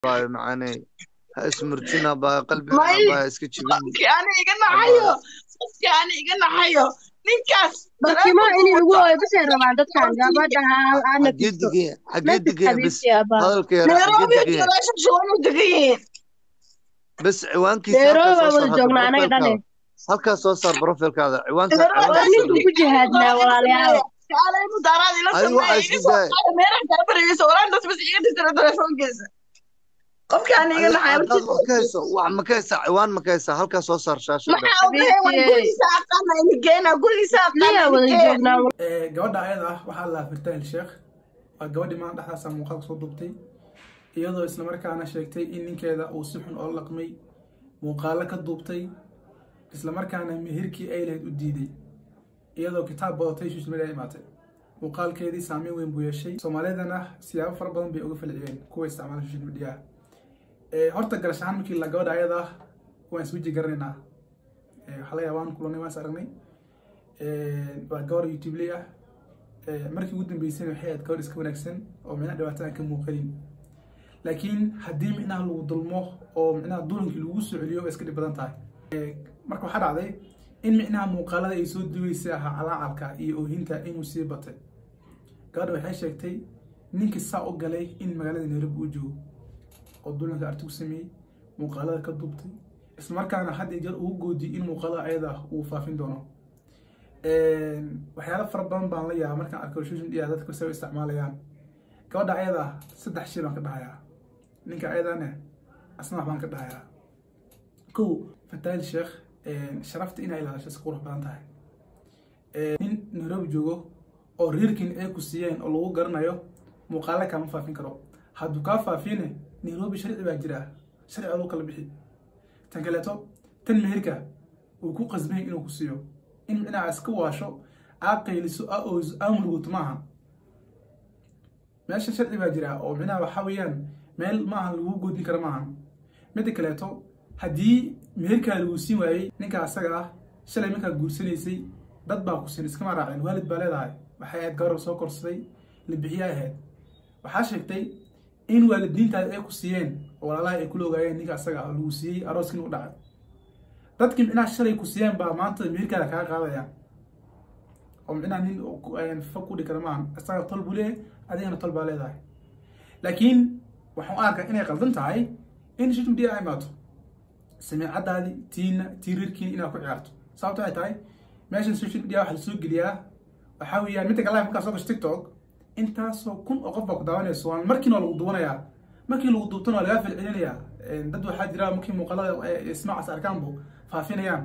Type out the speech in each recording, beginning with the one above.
baayo macaaney ha ismurjina baa qalbiga may baa iska jibin qofkii ani iga naxayo qofkii ani iga naxayo ninkaas barkimo taleefonku inay ugu wato hooyo basay rabaan dadkan horta gabadha ha- ha xagee nafisto degaya xagee nafis degaya bis xabiibti abaa hadalka yara xagee nairobi iyo degaya meesha shuban u degan yihiin bas ciwaankiisa halkaa nairobi soo baa saar wada hadda joognaa anaga profilkaada dhane halkaa soo saar profilkaada ciwaanka nairobi war ciwaankiisa ninkuu dhow ku jihaadnaa walaalayaal kaalay mudaaraad ila adigu waxaa sameeya isku iga soo daaya qaada meeraha kala barayeysa walaan das bas iga dirtira telefoonkiisa qofkii ani iga adiga naxayo haddaad wax ka hayso wax ma ka haysaa ciwaan ma ka haysaa halkaa soo saar shaashada maxaa u dhahay waan xabiibti gurigiisa aqaana inigeyna gurigiisa aqaana liyaa wada inigeen joognaa Ee, gabadha ayada ah waxaa la firtaahil sheekh waa gabadhii maalin dhexdaasa muuqaalka soo duubtay iyadoo islamarkaana sheegtay in ninkeeda uu si xun oo laqmay muuqaalo ka duubtay islamarkaana mehirkii ay lahayd u diiday iyadoo kitaab badatay social media imaatay muuqaalkeedii saameyn weyn buu yeeshay soomaalidana siyaabo fara badan bay uga falciyeen kuwa isticmaala social media Ee, horta garash ahaan markii la gabadha ayada ah waan isweji garanaynaa Ee, waxaa laga yaabaa waan kulanay waan is aragnay Ee, waa gabar youtubeley ah Ee, markii ugu dambeysayna waxay ahayd gabar iska wanaagsan oo micnaha dhibaato aan ka muuqanin laakiin haddii micnaha lagu dulmo oo micnaha dulankii lagu soo celiyo way iska dhib badan tahay Ee, marka waxaa dhacday in micnaha muuqaalada ay soo duweysay ahaa calaacalka iyo oohinta inuu sii batay gabadha waxay sheegtay ninkii saa u galay in magaalada nairobi uu joogo oo dulanka arti ku sameeyey muuqaalada ka duubtay islamarkaana had iyo jeer ugu goodiyey in muuqaalada ayada ah uu faafin doono waxyaalo fara badan baan la yaaba markaan arko social media dadka say u isticmaalayaan gabadha ayada ah saddex shay baan ka dhahayaa ninka ayadane asna wax baan ka dhahayaa kow fataal sheekh sharafta inay ilaalisho si qurux badan tahay nin nairobi joogo oo reerkiin ay ku siiyeen oo lagu garanayo muuqaale kaama faafin karo hadduu kaa faafine nairobi sharci baa jira sharci aduu kala bixi tan kaleeto tan meherka uu ku qasbay inuu ku siiyo in micnaha iska waasho aa qayliso aa ooyso aa muruguto maaha meesha sharci baa jira oo micnaha waxaa weeyaan meel maaha lagu goodin kara maaha midda kaleeto haddii meherkaa lagu siin waayey ninka asaga ah shalay markaa guursanaysay dad baa ku siin iskama raaceen waalid baa leedahay waxay ahayd gabar soo korsaday la bixiya ahayd waxaa sheegtay in waalidiintaada ay ku siiyeen oo walaalaha ay kula ogaayeen ninka asaga ah lagu siiyey arooskii inuu dhacay dadkii micnaha shalay ku siiyeen baa maanta meherkaada kaga qaadaya oo micnaha nin fog ku dhigi kara maaha asaga tol buu leeyahay adigana tol baa leedahay laakiin waxaan u arkaa inay qaldan tahay in social media ay imaato samiicadaadii tiina tirirkiina inaad ku ciyaarto sababto ay tahay meeshan social media waxaa lasoo geliyaa waxaa weeyaan midda kale markaa soo gasho tiktok intaasoo kun oo qof baa ku daawanayso waan markiina waa lagu duwanayaa markii lagu duubtana waa lagaa falcelinayaa dad waxaa jira markii muuqaalada ismaacaas arkaanbu faafinayaan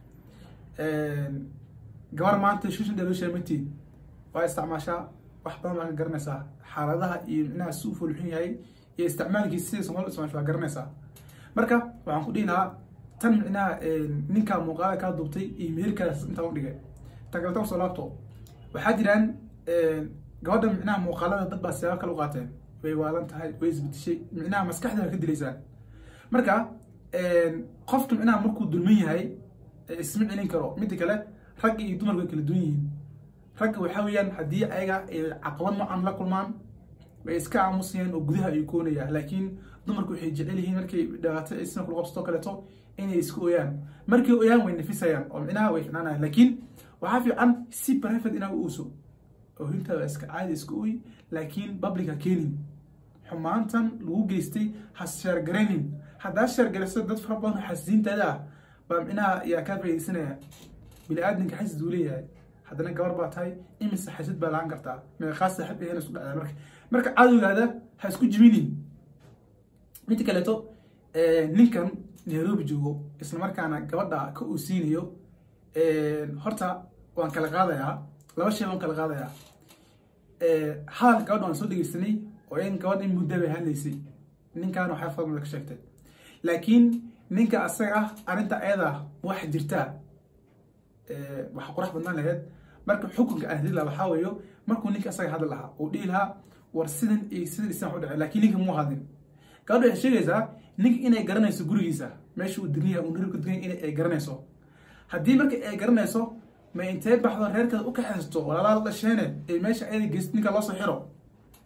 gabar maanta social media loo sheematid waa isticmaashaa wax badan baa ka garanaysaa xaaladaha iyo micnaha si u fulxun yahay iyo isticmaalkiisa sida soomaalida isticmaasho waa garanaysaa marka waxaan ku dhihi lahaa tan micnaha ninkaa muuqaala kaa duubtay iyo meherkaas intaa u dhigay tan kaleta kusoo laabto waxaa jiraan gabadha micnaha muuqaalada dad baa siyaabo kale u qaateen way waalan tahay way isbedeshay micnaha maskaxda ka dilaysaan marka qofka micnaha markuu dulman yahay isma celin karo midda kale ragga iyo dumarka way kala duwan yihiin ragga waxaa weeyaan haddii ayaga caqabad noocan la kulmaan way iska aamusayaan oo gudaha ay koonayaan laakiin dumarku waxay jecel yihiin markay dhibaato isna kula qabsato kaleeto inay iska ooyaan markay ooyaan way nafisayaan oo micnaha way ficnaanayaan laakiin waxaa fiican si private inaa u uuso oohintaada iska caadi iska ooy laakiin public ha keenin xumaantan lagu geystay ha sheergaraynin haddaa sheergarayso dad fara badan oo xasiintaada ah baa micnaha yaa kaa faaidaysanaya bini-aadamka xasid uu leeyahay haddana gabar baa tahay imise xasid baa lahaan kartaa meeqaa saaxib ahena isku dhacdaa marka marka cadowgaada ha isku jibinin midda kaleeto ninkan nairobi joogo islamarkaana gabadha ka uu siinayo horta waan kala qaadayaa laba shay waan kala qaadayaa hadalka gabadha waan soo dhegeysanay oo in gabadha in muddo bay hadlaysay ninkaana waxay fadmada ka sheegtay laakiin ninka asaga ah arrinta ayada wax jirtaa waxa qurax badnaan lahayd marka xukunka ahdila waxaa weeyo markuu ninka asaga hadli lahaa uu dhihi lahaa war sidan iyo sidan isan wax u dhacay laakiin ninka muu hadlin gabadha waxay sheegaysaa ninka inay garanayso gurigiisa meesha uu dirniya uu niribka dirniya in ay garanayso haddii marka ay garanayso ma intee baxdo reerkeeda u kaxaysto walaalaa la dhasheene ee meesha ayada geyst ninka loo soo xiro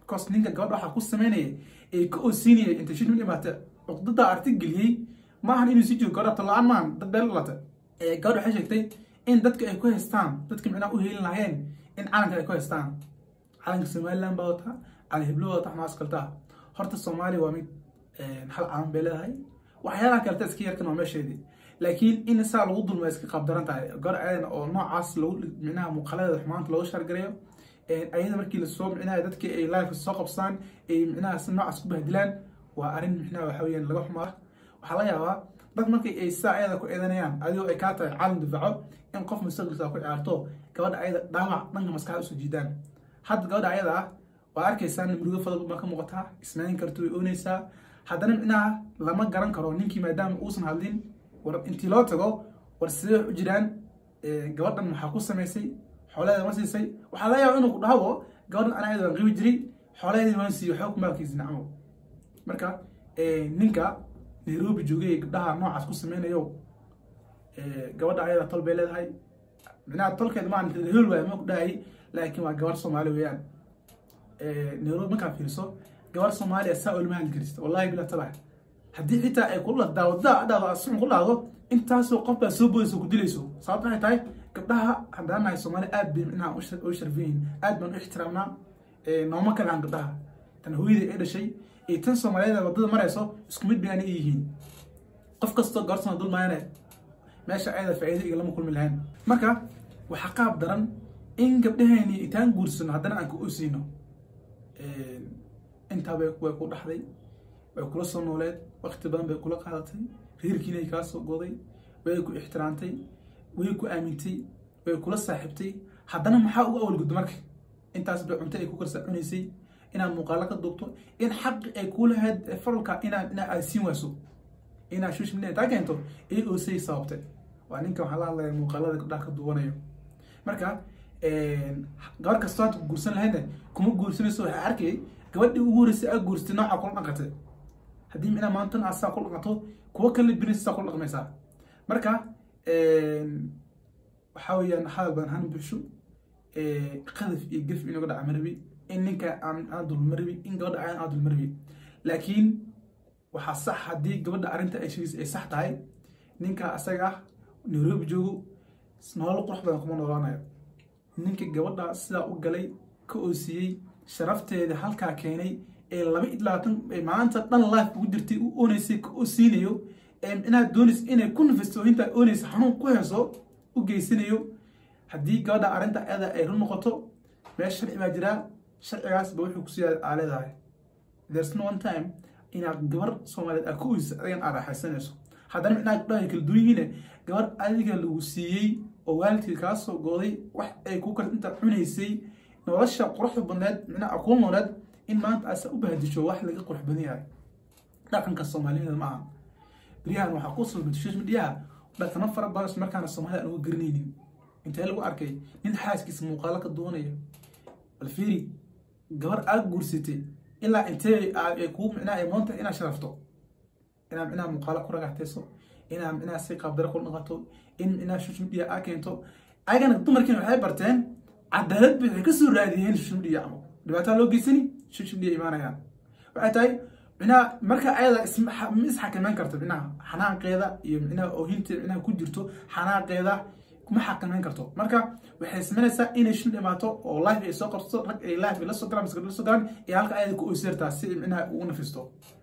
because ninka gabadha waxaa ku sameynaya ee ka oosiinaya inta social media maata cuqdada arti geliyey maahan inuu sii joogo gabadha tola-aan maahan dad beel dhalata gabadha waxay sheegtay in dadka ay ku haystaan dadka micnaha u helin lahayeen in calanka ay ku haystaan calanka somaliland baa wataa calan heblo wata xamaas kaltaa horta soomaaliya waa mid hal calan bay leedahay waxyaalaha kaleta iska yarkan waa meesheedii laakiin in saa lagu dulma iska qabdaran tahay gor ayadana oo noocaas lagu micnaha muuqaaladeeda xumaanta looga shargareeyo ayada markii lasoo micnaha dadkii ay life soo qabsaan ay micnaha si noocaas ku bahdilaan waa arrin micnaha waxa weeyaan laga xumaa waxaa laga yaabaa dad markii ay saa ayada ku eedanayaan adigoo ay kaa tahay caalam difaaco in qof mustaqbalkiisa ku ciyaarto gabadha ayada dhaawac dhanka maskaxda usoo jiidaan hadda gabadha ayada ah waa arkaysaan murugo fadal baa ka muuqataa isnayn karto way oonaysaa haddana micnaha lama garan karo ninkii maadaama uusan hadlin war intii loo tago war sidee wax u jiraan gabadhan maxaa ku samaysay xoolaheeda ma siisay waxaa laga yaaba inuu ku dhahdo gabadhan ana ayada waan qibi jiray xoolaheedii waan siiyey waxba ku maalkiisi nacmo marka ninka nairobi joogay gabdhaha noocaas ku sameynayo gabadha ayada tol bay leedahay micnaha tolkeeda maan hel waay ma ku dhahay laakiin waa gabar soomaali weeyaan nairobi markaa fiiriso gabar soomaaliya saa olama hadli karista wallahi bila tabax haddii xitaa ay kula daawada dhahdo asxun ku dhahdo intaasoo qof baa soo boodayso ku dilayso sababta waxay tahay gabdhaha haddaan nahay soomaali aad bay micnaha u sharfan yihiin aad baan u ixtiraamnaa nooma kale aan gabdhaha tan hooyadii ay dhashay iyo tan soomaaliyeed wadada marayso isku mid bayna yihiin qof kastoo gabarsana dul maayane meesha ayada faa'iido iyo lama kulmi lahayn marka waxaa qaab daran in gabdhaheeni intaan guursano haddana aan ka oosiino intaa bay way ku dhaxday way kula soo nooleed waqti badan bay kula qaadatay reerkiinay kaa soo goday way ku ixtiraamtay way ku aamintay way kula saaxiibtay haddana maxaa ugu awalguddo marka intaas bay cunto ay ku karsa cunaysay inaad muuqaalo ka duubto in xaqi ay kuu lahayd faralka inaad ina aad siin wayso inaad social media intaa keento ay oosay sababtay waa ninka waxaa la hadlaya muuqaalada gabdhaha ka duwanayo marka gabar kastoo hadda ku guursan lahaydna kuma guursanayso waxaa arkayay gabadhii ugu horeysay aad guursatay nooca kula dhaqatay haddii micnaa maantan aad saa kula dhaqato kuwa kale binaysa saa kula dhaqmaysaa marka waxaa weeyaan hadal badan han buxsho qadaf iyo gef inooga dhaca marabi in ninka aan dulmarabi in gabadha aan aan dulmarabi laakiin waxaa sax haddii gabadha arrinta ay sheegaysa ay sax tahay ninka asaga ah nairobi joogo nolol qurux badan kuma noolaanayo ninka gabadha sidaa u galay ka oosiiyey sharafteeda halkaa keenay ee laba iyo labaatan maanta dhan life ugu jirtay u ooneysay ka oosiinayo inaad doonaysa inay ku nafisto intaa oonaysa xanuun ku heeso u geysanayo haddii gabadha arrinta ayada ay run noqoto meesha sharci baa jiraa sharcigaas ba wuxuu kusiiya aa leedahay there's no one time inaad gabar soomaaliyeed aad ka oysa adigan aad raaxaysanayso haddana micnaha gabdhaha kala duwan yihiine gabar adiga lagu siiyey oo waalidkii kaa soo gooday wax ay ku kala inta cunaysay nolosha quruxda badneed micnaha kuu nooleed in maanta aasa u bahadisho wax laga qurux badan yahay dhaqanka soomaaliyeed ma aha beryahan waxaa ku sulmay social mediaha dhaqano fara badan markaana soomaalida aan uga garanaynin intee lagu arkay nin xaaskiisa muuqaalo ka duwanaya bal fiiri gabar aad guursatay ilaa intee ay kuu micnaa ay moonta inaad sharafto inaad micnaha muuqaalo ku ragaxtayso inaad micnaha si qaabdare ku dhaqato in micnaha social media aa keento ayagana dumarkiina waxay barteen cadaalad bay waxay kasoo raadiyeen social media camal dhibaataa loo geysani social media imaanayaan waxay tahay micnaha marka ayada ma isxakameyn karto micnaha xanaaqeeda iyo micnaha oohinteeda micnaha ku jirto xanaaqeeda kuma xakameyn karto marka waxay samaynaysaa inay shil dhimaato oo life ay soo qabsato rag ay life la soo galaan mise la soo galaan ee halka ayada ku oysirtaa si micnaha ugu nafisto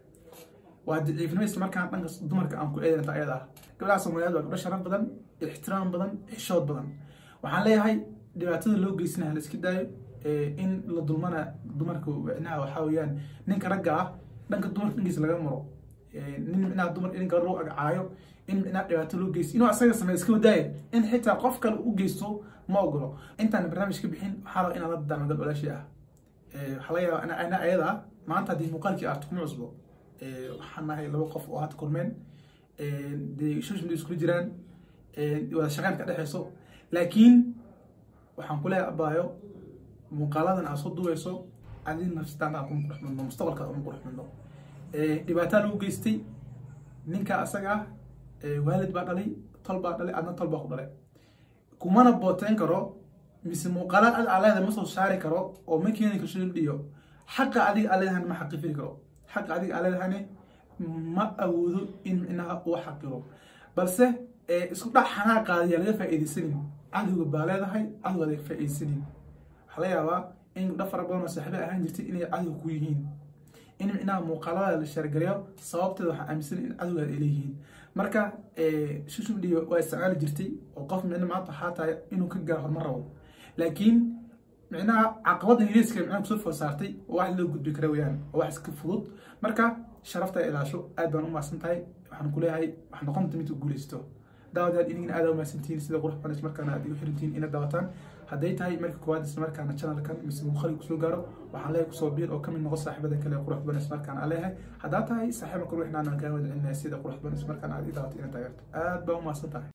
waa daciifnimo isla markaan dhanka dumarka aan ku eedanata ayada ah gabdhaha soomaaliyeed waa gabdho sharaf badan ixtiraam badan xishood badan waxaan leeyahay dhibaatada loo geysanaha la iska daayo in la dulmana dumarka micnaha waxaa weeyaan ninka ragga ah dhanka dumarka dhankiisa laga maro nin micnaha dumar in gabar loo agcaayo in micnaha dhibaato loo geysto inuu asaga sameeyo iska wadaaya in xitaa qof kale u geysto ma ogolo intaan barnaamij ka bixin waxaa raba inaan la dadaano dad walaashii ah waxaa laga yaabaa ana ayada ah maanta haddii muuqaalkii arto kuma cusbo waxaan nahay laba qof oo hadda kulmeen dee social media iskula jiraan wada shaqeyn ka dhexeyso laakiin waxaan ku leeyahay abaayo muuqaaladan aad soo duweyso adin nafsidaada kuma qurux midno mustaqbalkaada uma qurux midno dhibaataa lagu geystay ninka asaga ah waalid baa dhalay tol baa dhalay adna tol baa ku dhalay kumana booteyn karo mise muuqaalaad ad aleeda ma soo saari karo oo ma keeni karo social media xaqa adiga aa leedahana ma xaqifiri karo xaqa adiga aa leedahane ma awoodo in micnaha uu xaqiro balse isku dhac xanaaqaadiyaa laga faa'iidaysanin cadowga baa leedahay cadowga laga faa'iidaysanin waxaa laga yaabaa in gabdho fara badan oo saaxiibo ahaan jirtay inay cadow ku yihiin in micnaha muuqaalada la sheergalayo sababteeda waxaa aaminsan in cadowgaad ay leeyihiin marka social media waa isticmaali jirtay oo qof micna maanta waxaa tahay inuu ka gaaro horumar rabo laakiin micnaha caqabada ingiriiska micnaha kusoo food saartay oo wax loo gudbi kara weyaan oo wax iska fudud marka sharafta ilaasho aad baan u mahadsan tahay waxaan ku leeyahay wax noqonta mid u guulaysto daawadaad inigina aad u mahadsantihiin sida qurux badan markaana aad igu xirantihiin inaad daawataan hadday tahay marka koowaad isla markaana channelkan mise muuqaalii kusoo gaaro waxaan leeyahay kusoo biir oo kamid noqo saaxiibada kale qurux badan isla markaana aan leeyahay haddaa tahay saaxiiba kale wixnaan kaa wada celinaya sida qurux badan isla markaana aad ii daawato inaad taageerto aad baan u mahadsan tahay